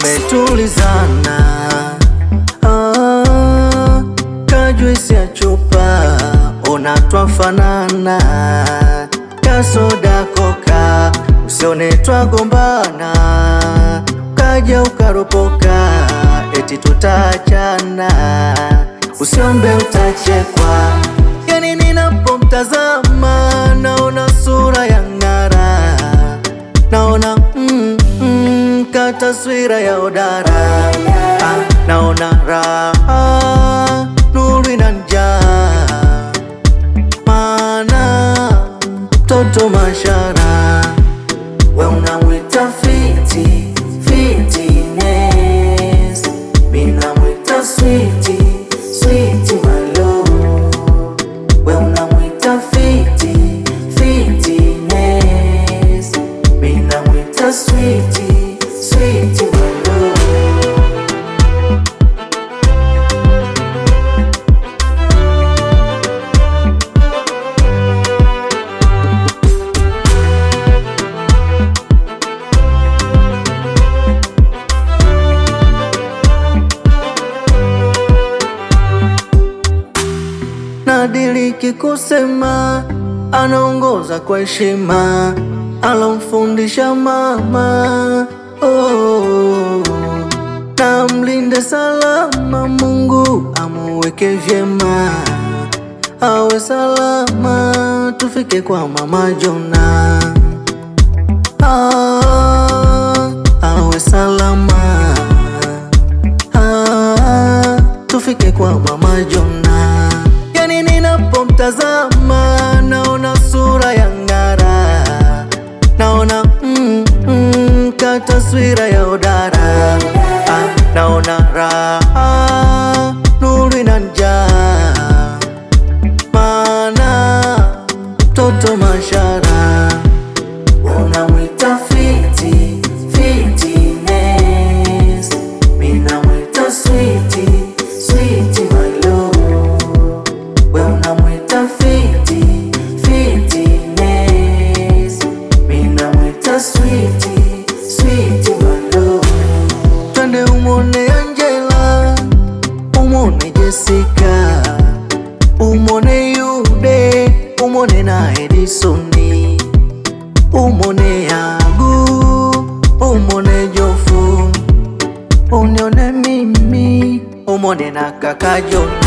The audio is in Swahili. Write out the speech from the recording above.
tumetulizana ah, kajwisi ya chupa ona twafanana kasoda koka usione twagombana kaja ukaropoka eti tutaachana usiombe utachekwa yani ninapomtazama naona sura ya ng'ara naona mm, mm, ka taswira ya odara ah, naona raha nuru ina njaa maana mtoto mashara we unamwita fiti fitness minamwita switi switi malo we unamwita fiti fitness minamwita switi switi malo nadiriki kusema anaongoza kwa heshima alomfundisha mama oh. na mlinde salama Mungu amuweke vyema awe salama tufike kwa mama Jona ah, awe salama ah, tufike kwa mama Jona. Yani ninapomtazama naona sura ya ng'ara, naona mm, mm, ka taswira ya odara ah, naona raha nuru ina njaa maana mtoto mashara unamwita fiti fitness minamwita switi switi malo we unamwita fiti fitness minamwita switi switi malo twende umone Angela umone Jessica umone Yude umone na Edisoni umone Yagu umone Jofu unione mimi umone na kaka Jona